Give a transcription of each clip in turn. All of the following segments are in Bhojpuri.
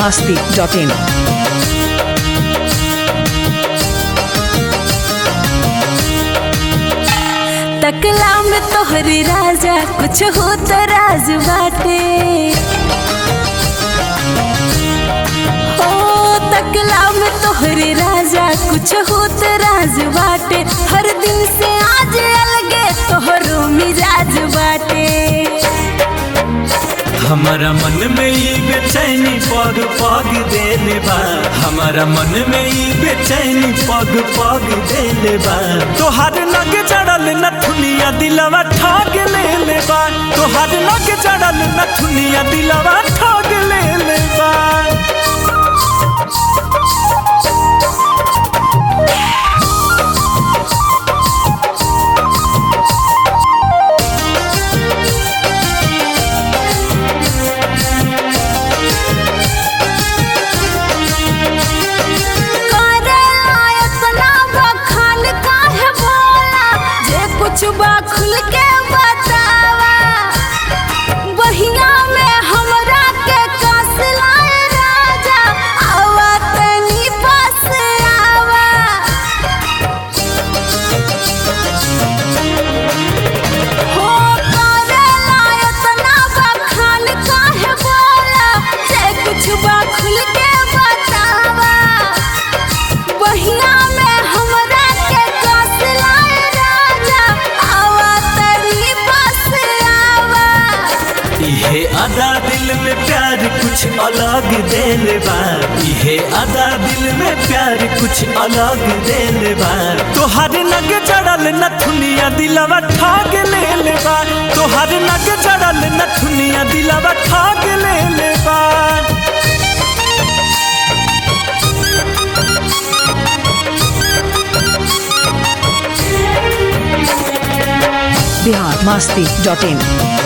masti.in. तकला में तोहरी राजा कुछ हो तो राज बाटे ओ तकला में तोहरी राजा कुछ हो तो राज बाटे हर दिन से आज अलगे तोहरो मिजाज बाटे हमारा मन में ई बेचैनी पग पग देले बा हमारा मन में ई बेचैनी पग पग देले बा तोहार लग जड़ल नथुनिया दिलवा ठग लेले बा तोहार लग जड़ल नथुनिया दिलवा ठग लेले बा करेला इतना बखान काहे बोला जे कुछ बा खुल के बतावा बहिया में हमरा के कस लाए राजा आवा तनी पास आवा हो करेला इतना बखान काहे बोला जे कुछ बा खुल के बतावा बहिया में हमरा के कस लाए राजा आवा तरी बस आवा इहे अदा दिल में प्यार कुछ अलग देले बा इहे अदा दिल में प्यार कुछ अलग देले बा तोहर नग जड़ल नथुनिया दिलवा ठग लेले बा तोहर नग जड़ल नथुनिया दिलवा ठग लेले बा Bihar masti.in.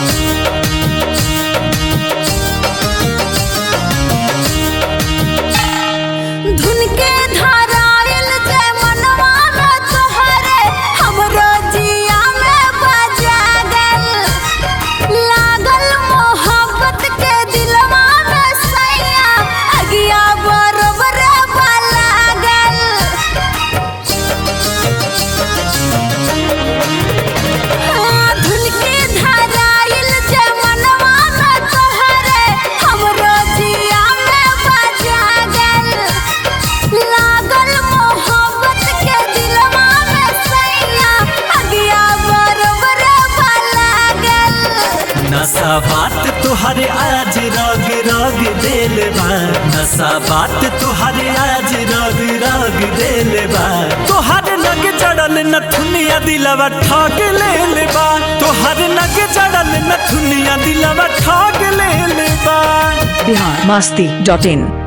धुन के धाराइल जे मनवा में तोहरे हमरो जिया में बजा गल लागल मोहब्बत के दिलवा में सैया अगिया बरोबर लागल धुन के धाराइल जे मनवा में तोहरे हमरो जिया में बजा गल लागल मोहब्बत के दिलवा में सैया अगिया बरोबर लागल नशा बात तोहरे आज रग रग देले बा नशा बात तोहरे आज रग रग देले बा तोहर नग जड़ल नथुनिया दिलवा ठग लेले बा तोहर नग जड़ल नथुनिया दिलवा ठग लेले बा Bihar masti.in.